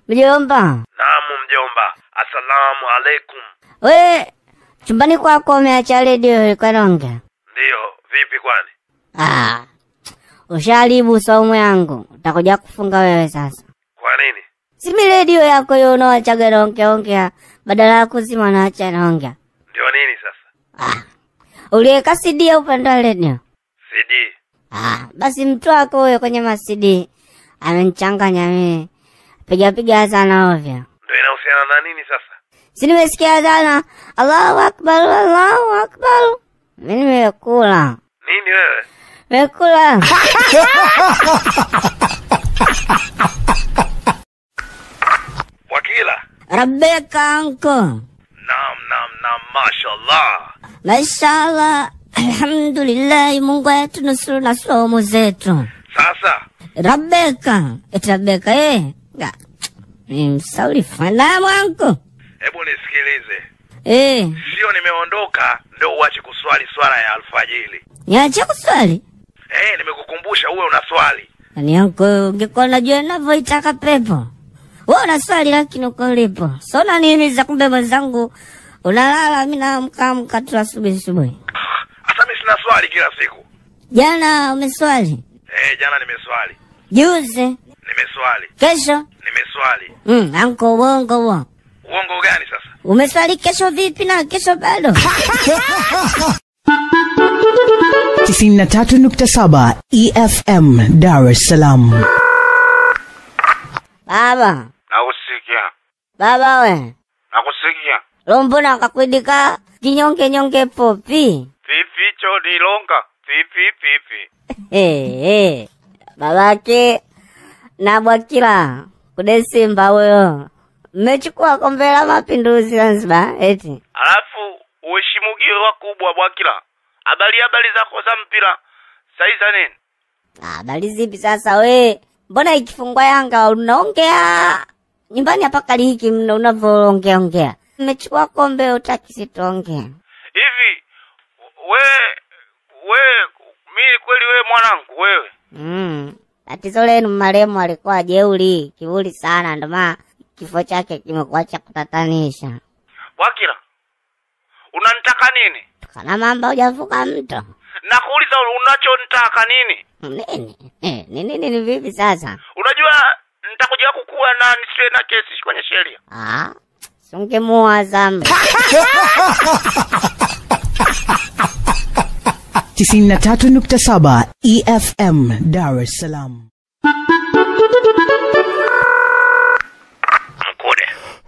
Mjomba, Naam mjomba, assalamu alaikum. we chumbani kwako umeacha redio ilikuwa inaongea? Ndiyo, vipi kwani? Ah, usharibu saumu yangu, utakuja kufunga wewe sasa. Kwa nini? Simi redio yako hiyo unawachaga naongea ongea, badala ya kuzima naacha naongea. Ndio nini sasa? Ah, uliweka CD ya upande wa redio? CD. Ah, basi mtu wako huyo kwenye masidi amenichanganya mimi, piga piga sana ovyo. Ndio inahusiana na nini sasa? Si nimesikia sana Allahu akbar, Allahu akbar. Mimi nimekula Nini wewe? nimekula. Wakila? Rabbeka anko, Naam, naam, naam, mashallah. mashallah, alhamdulillah, Mungu wetu nusuru na somo zetu. Sasa Rabbeka, eti Rabbeka eh, Nga, ni msauri fanamu anko hebu nisikilize, eh, sio nimeondoka ndio uache kuswali swala ya alfajiri. niache kuswali Eh, nimekukumbusha uwe una swali. Yaani yangu ungekuwa unajua ninavyoitaka pepo. Wewe unaswali lakini uko ulipo. Sona nini za kumbe mwenzangu unalala mimi naamka amka tu asubuhi asubuhi. Hata mimi sina swali kila siku. Jana umeswali? Eh, jana nimeswali. Juzi? Nimeswali. Kesho? Nimeswali. Mm, anko uongo huo. Uongo gani sasa? Umeswali kesho vipi na kesho bado? 93.7 EFM Dar es Salaam. Baba, Nakusikia. baba we. Nakusikia. Lombona akakwidika kinyonge nyonge popi. Pipi chodi longa. Pipi pipi. Eh, eh. Babake na Bwakila kude Simba huyo mmechukua kombe la mapinduzi Zanzibar eti Alafu uheshimugie wakubwa Bwakila. Habari habari zako za mpira. Saiza nini? Ah, habari zipi sasa we? Mbona ikifungwa Yanga unaongea nyumbani hapa kali hiki mna unavyoongea ongea. Mmechukua kombe utaki situongea. Hivi we we mimi kweli we mwanangu wewe. Mm. Tatizo lenu marehemu alikuwa jeuri, kiburi sana ndio maana kifo chake kimekuwa cha kutatanisha. Bwakila. Unanitaka nini? Kana mamba hujavuka mto. Nakuuliza unachonitaka nini? Nini? Eh, ni nini ni vipi sasa? Unajua nitakuja kukua na nisiwe na kesi kwenye sheria. Ah, sungemua zambi. 93.7 EFM Dar es Salaam. Mkude.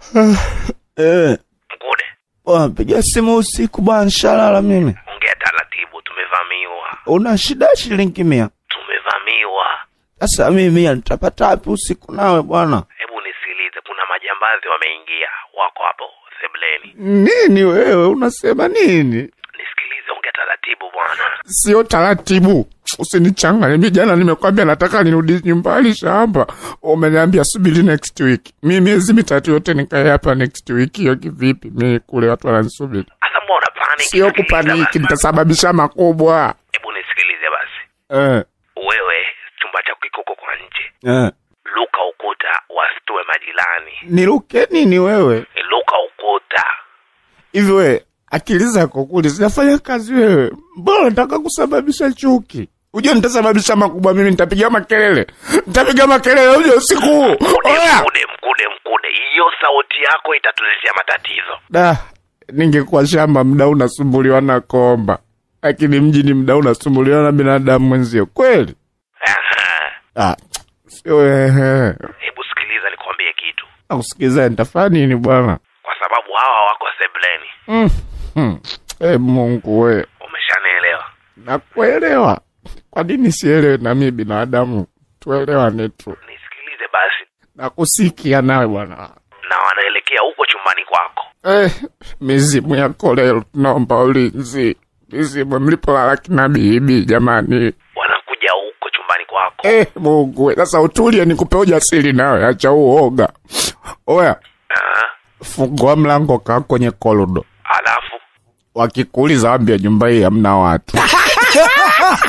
Eh, Mkude. bwana piga simu usiku bwana, nshalala mimi. Ongea taratibu tumevamiwa. Una shida ya shilingi mia? Tumevamiwa. Sasa mimi mia nitapata wapi usiku nawe bwana? Hebu nisikilize, kuna majambazi wameingia, wako hapo sebleni. Nini wewe unasema nini? Nisikilize, ongea taratibu bwana. sio taratibu usinichanganye mi jana nimekwambia nataka nirudi nyumbani shamba umeniambia subiri next week mi miezi mitatu yote nikae hapa next week hiyo kivipi mi kule watu wananisubiri Sasa mbona paniki? sio Sikiliza kupaniki basi. nitasababisha makubwa Hebu nisikilize basi. Eh, Wewe chumba chako kiko huko kwa nje, eh. luka ukuta, wasitue majirani. Niruke nini wewe? Luka ukuta. Hivi wewe akili zako kuli zinafanya kazi wewe? Mbona unataka kusababisha chuki? Ujue nitasababisha makubwa mimi, nitapiga makelele, nitapiga makelele uje usiku huu. Mkude, Oya! mkude, mkude, mkude. Hiyo sauti yako itatuletea matatizo. da ningekuwa shamba mda unasumbuliwa na komba lakini mjini mda unasumbuliwa na binadamu mwenzio kweli Aha. ah, sio ehe Hebu sikiliza nikwambie kitu, nakusikiza nitafanya nini bwana kwa sababu hawa wako sebleni. mm. hmm. e mungu we Umeshanielewa? nakuelewa kwa nini sielewe nami binadamu tuelewane tu Nisikilize basi, nakusikia nawe bwana na wanaelekea huko chumbani kwako. eh, mizimu yako leo tunaomba ulinzi mizimu mlipolala kina bibi jamani Wanakuja huko chumbani kwako. Eh, Mungu we, sasa utulie nikupe ujasiri nawe, acha uoga. Oya, Aha. fungua mlango kaa kwenye korido. Alafu Wakikuuliza wambia nyumba hii hamna watu.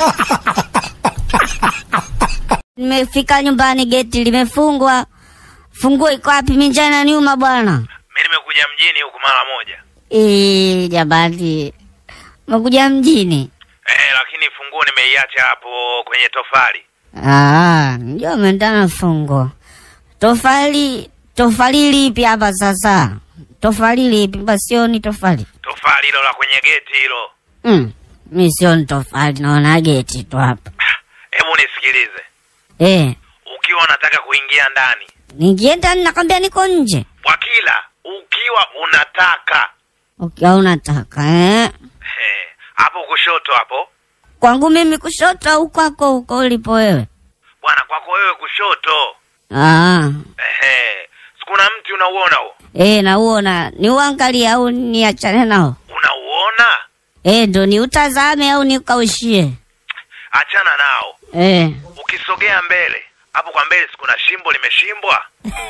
Nimefika nyumbani, geti limefungwa, Funguo iko wapi? Mimi njaa inaniuma bwana. Mi nimekuja mjini huku mara moja Eh, jamani. Umekuja mjini? eh, lakini funguo nimeiacha hapo kwenye tofali. Ah, ndio umeendana fungo. Tofali, tofali lipi hapa sasa? Tofali lipi? Basi sioni tofali. Tofali hilo la kwenye geti hilo. Mm, mi sioni tofali, naona geti tu hapa. Hebu nisikilize, Eh, ukiwa unataka kuingia ndani, nikienda nakwambia niko nje. Bwakila, ukiwa unataka Ukiwa unataka eh? eh, hapo kushoto hapo Kwangu mimi kushoto au kwako huko ulipo wewe? bwana, kwako wewe kushoto. Ah, Ehe, sikuna mti unauona huo? eh, nauona. Ni uangalie au niachane nao? Unauona? Eh, ndo ni utazame au nikaushie? Achana nao. Eh. Ukisogea mbele hapo kwa mbele, sikuna shimbo limeshimbwa?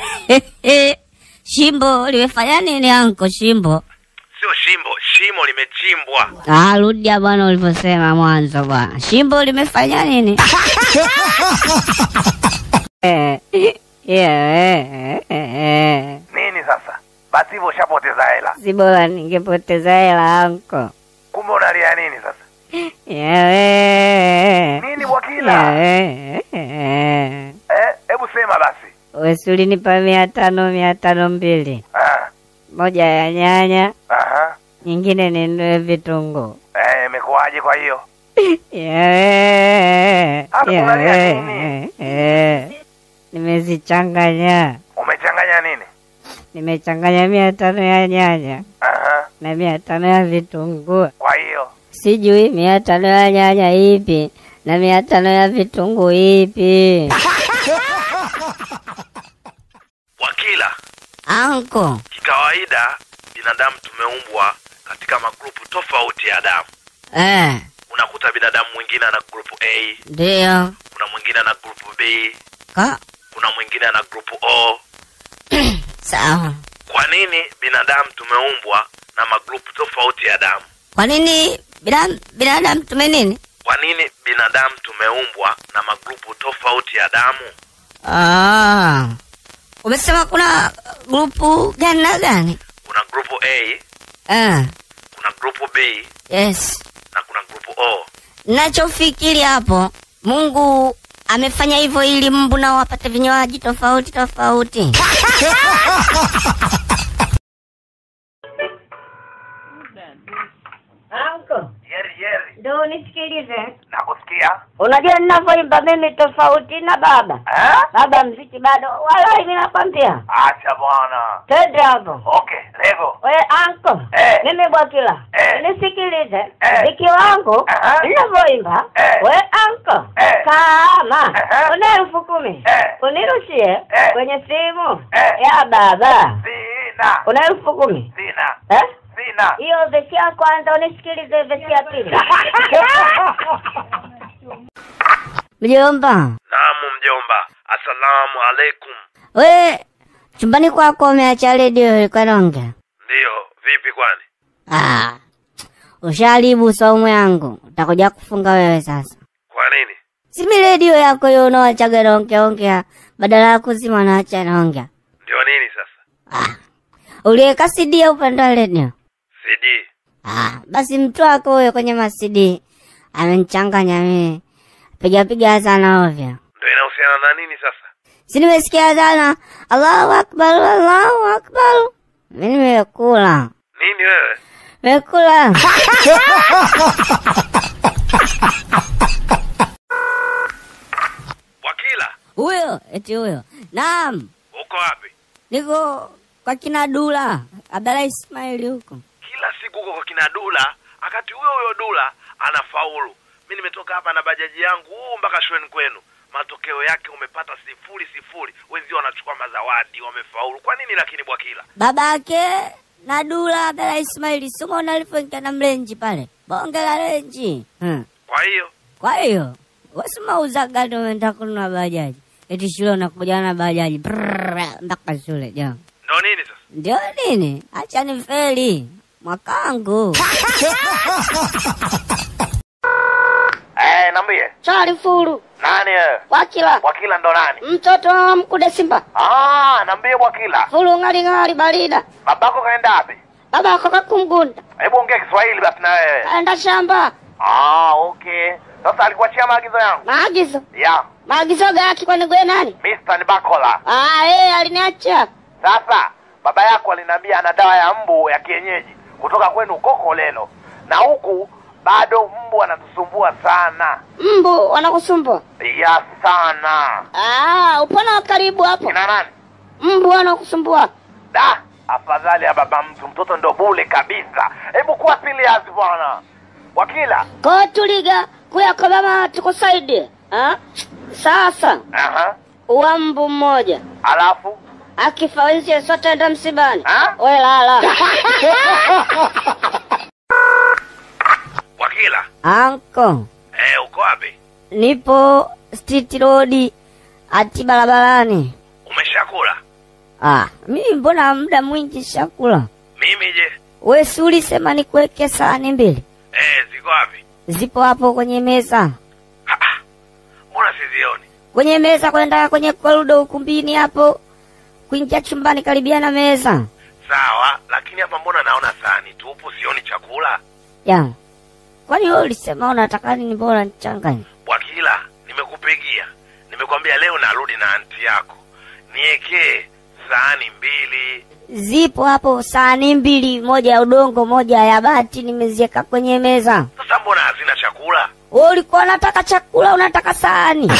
Shimbo limefanya nini anko shimbo? Sio shimbo, shimo limechimbwa. Ah, rudia bwana ulivyosema mwanzo bwana. Shimbo limefanya nini? Eh, yeah, eh, eh. Nini sasa? Basi hivyo ushapoteza hela. Si bora ningepoteza hela anko. Kumbe unalia nini sasa? Yeah, Nini Bwakila? yeah, eh. Eh, hebu sema basi. Wesi ulinipa mia tano mia tano mbili, Ah, moja ya nyanya, aha. nyingine ninunue vitunguu. Eh, imekuwaje kwa hiyo? Yeah, Hapo yeah, unalia nini? eh. Nimezichanganya, Umechanganya nini? nimechanganya mia tano ya nyanya Aha. na mia tano ya vitunguu. Kwa hiyo Sijui mia tano ya nyanya ipi na mia tano ya vitunguu ipi. Bwakila, Anko, kikawaida binadamu tumeumbwa katika magrupu tofauti ya damu. eh, Unakuta binadamu mwingine ana grupu A, ndio kuna mwingine ana grupu B, ka kuna mwingine ana grupu O. sawa. Kwa nini binadamu tumeumbwa na magrupu tofauti ya damu? Kwa nini binadamu binadamu tume nini? Kwa nini binadamu tumeumbwa na magrupu tofauti ya damu? Ah, umesema kuna grupu gani na gani? Kuna grupu A, Eh, kuna grupu B yes. na kuna grupu O. Nachofikiri hapo, Mungu amefanya hivyo ili mbu nao wapate vinywaji tofauti tofauti. Anko, Yeri yeri, ndo unisikilize. nakusikia. Unajua ninavyoimba mimi tofauti na baba. Eh? Baba mziki bado, wala mimi nakwambia. Acha bwana. Twende hapo. Okay, lego. We anko, Eh. mimi Bwakila, Eh. nisikilize Eh. mziki wangu Aha. ninavyoimba. Eh. We anko, Eh. kama Aha. una elfu kumi Eh. unirushie Eh. kwenye simu Eh. ya baba. Sina. Una elfu kumi Sina. eh? Sina. Hiyo vesi ya kwanza unisikilize vesi ya pili. Mjomba, Naam mjomba. Asalamu alaikum. we chumbani kwako umeacha redio ilikuwa inaongea? Ndiyo, vipi kwani? Ah, usharibu saumu yangu, utakuja kufunga wewe sasa. Kwa nini? Simi redio yako hiyo unawachaga naongea ongea, badala ya kuzima naacha naongea. Ndio nini sasa? Ah, uliweka CD ya upande wa redio? CD. Ah, basi mtu wako huyo kwenye masidi amenichanganya mimi, piga piga sana ovyo. Ndio inahusiana na nini sasa? Si nimesikia sana Allahu akbar, Allahu akbar. Mimi nimekula, Nini wewe? nimekula. Wakila, Huyo eti huyo, naam, uko wapi? niko kwa kina Dula Abdalla Ismaili huko. Kila siku uko kwa kina Dula, wakati huyo huyo Dula anafaulu. Mi nimetoka hapa na bajaji yangu huu mpaka shuleni kwenu, matokeo yake umepata sifuri sifuri. Wenzio wanachukua mazawadi, wamefaulu. Kwa nini lakini Bwakila? babake na Dula Abdalla Ismaili suma unalipoingia na mlenji pale bonge la renji hmm. Kwa hiyo Kwa hiyo wasema uzagadi umeenda kununua bajaji, eti shule unakuja na bajaji Brrrr, mpaka shule jama. ndo nini sasa? Ndio nini? Acha ni feli mwakangu. Eh, niambie. Chali furu. Nani wewe? Wakila. Bwakila ndo nani? Mtoto wa mkude Simba. Ah, niambie Bwakila. Furu ngali ngali barida. Babako kaenda wapi? Baba yako kakumgunda. Hebu ongea Kiswahili basi na wewe. Kaenda shamba. Ah, okay. Sasa alikuachia maagizo yangu. Maagizo. Ya, Maagizo gaki kwani gwe nani? Mr. Nibakola. Ah, eh aliniacha. Sasa baba yako aliniambia ana dawa ya mbu ya kienyeji kutoka kwenu Koko Lelo, na huku bado mbu anatusumbua sana Mbu wanakusumbua. ya sana. Ah, upona wa karibu hapo. Kina nani? Mbu wanakusumbua. Da, afadhali ya baba mtu, mtoto ndo bule kabisa. Hebu kuwa serious bwana. Wakila. Ko tuliga kuya kwa mama tukusaidie. Ah? Sasa Aha. uwa mbu mmoja Alafu akifa wenzie sote enda msibani. Ah? We lala. Wakila. Anko, Eh, uko wapi? nipo Street Road ati barabarani. Umeshakula? Ah, mimi mbona muda mwingi shakula. Mimi je? We si ulisema nikuweke sahani mbili? Eh, ziko wapi? Zipo hapo kwenye meza. Ha, ha. Mbona sizioni? Kwenye meza kwenda kwenye korido ukumbini hapo. Kuingia chumbani karibia na meza. Sawa, lakini hapa mbona naona sahani tupu, sioni chakula? Ya. Kwani wewe ulisema unataka nini bora nichanganye? Bwakila, nimekupigia, nimekwambia leo narudi na anti yako, niekee sahani mbili. Zipo hapo sahani mbili, moja ya udongo, moja ya bati, nimeziweka kwenye meza. Sasa mbona hazina chakula? Wewe ulikuwa unataka chakula, unataka sahani.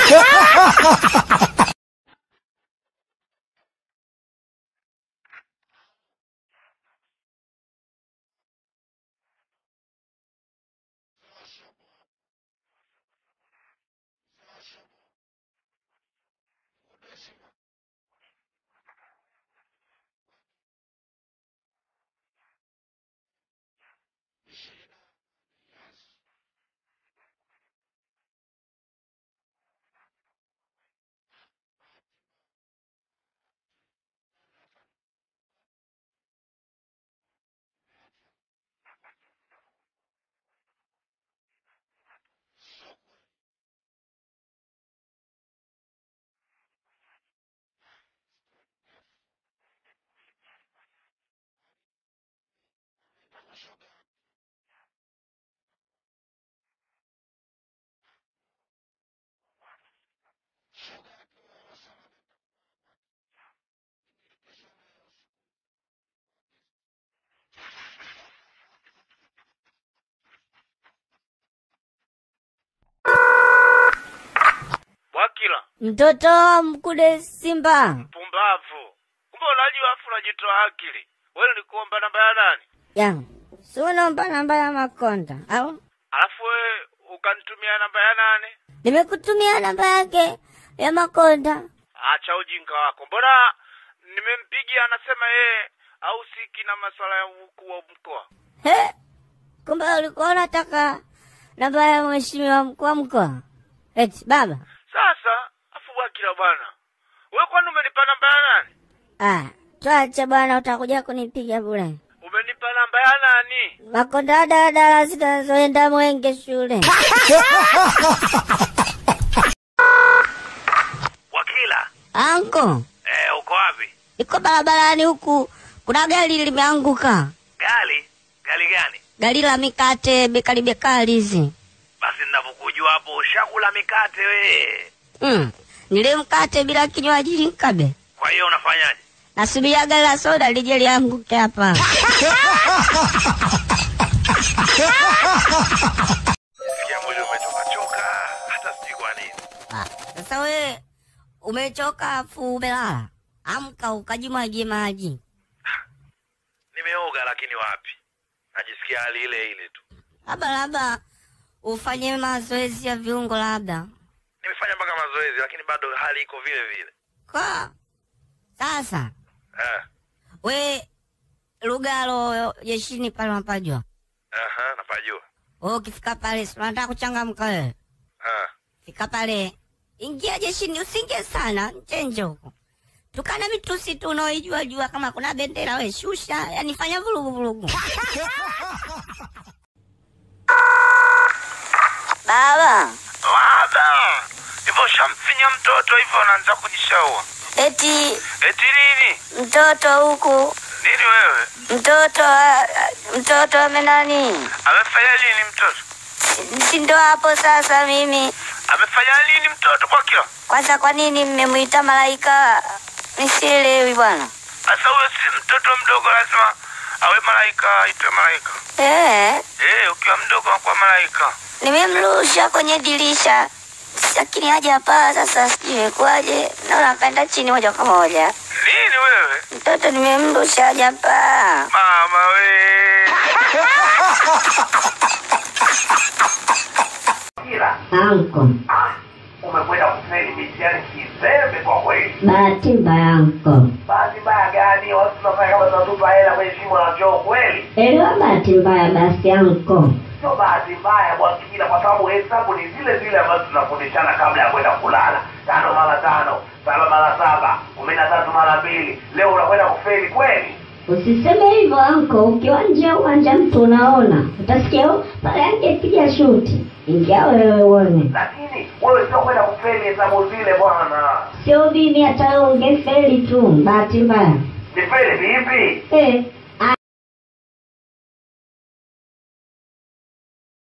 Bwakila, Mtoto wa mkude Simba. pumbavu! Kumbe unajua afu unajitoa akili. Wewe ulikuomba namba ya nani? Ya. Si unaomba namba ya Makonda au? Alafu wewe ukanitumia namba ya nani? Nimekutumia namba yake ya Makonda. Acha ujinga wako. Mbona nimempigia anasema yeye hahusiki na masuala ya ukuu wa mkoa. He? Kumbe ulikuwa unataka namba ya mheshimiwa mkuu wa mkoa? Eti baba. Sasa afu Bwakila bwana, wewe kwani umenipa namba ya nani? Ah, tuache bwana, utakuja kunipiga bure. Umenipa namba ya nani? Makonda daladala zinazoenda Mwenge shule. Bwakila, Anko, eh, uko wapi? iko barabarani huku, kuna gari limeanguka, Gari? Gari gani? gari la mikate bekali bekali hizi. Basi ninavyokujua hapo ushakula mikate we. Mm. Nile mkate bila kinywaji nkabe. Kwa hiyo unafanyaje? Nasubiria gari la soda lije lianguke hapa. Sikia mwili umechoka choka, hata sijui kwa nini. Ah, Sasa we umechoka afu umelala, amka ukajimwagie maji. Nimeoga lakini wapi? Najisikia hali ile ile tu. Labda labda ufanye mazoezi ya viungo labda. Nimefanya mpaka mazoezi lakini bado hali iko vile vile. Kwa sasa Eh. we Lugalo jeshini pale unapajua. Aha, napajua. Wewe ukifika pale si unataka kuchangamka wewe. Ah. Fika pale, ingia jeshini, usingie sana nchenje huko. Tukana mitusi tu unaoijua jua, kama kuna bendera we shusha, yani fanya vurugu vurugu. Baba, Baba, hivyo ushamfinya mtoto hivyo unaanza kujishaua. eti Eti nini? mtoto huku, Nini wewe? mtoto ah, mtoto amenani, Amefanya nini mtoto? si ndo hapo sasa. Mimi Amefanya nini mtoto kwa kila? kwanza, kwa nini mmemwita malaika? Nisielewi bwana. Sasa huyo si mtoto mdogo, lazima awe malaika, aitwe malaika. Eh, Eh, ukiwa mdogo unakuwa malaika. nimemrusha kwenye dirisha lakini haja paa. Sasa sijui imekuwaje, naona akaenda chini moja kwa moja. Nini wewe? Mtoto nimemrusha haja paa. Mama we. Kila Anko, umekwenda kufeli mitihani kizembe kwa kweli. bahati mbaya anko. Bahati mbaya gani? Watu tunafanya kama tunatupa hela kwenye shimo la choo kweli? Elewa bahati mbaya basi anko. Sio bahati mbaya bwana Kila, kwa sababu hesabu ni zile zile ambazo tunafundishana kabla ya kwenda kulala. Tano mara tano, saba mara saba, kumi na tatu mara mbili. Leo unakwenda kufeli kweli? Usiseme hivyo anko, ukiwa nje ya uwanja mtu unaona, utasikia "Oh, pale angepiga shuti. Ingia wewe uone, Lakini wewe sio kwenda kufeli hesabu zile bwana. sio mimi, hata wewe ungefeli tu. Bahati mbaya Ni feli vipi? eh,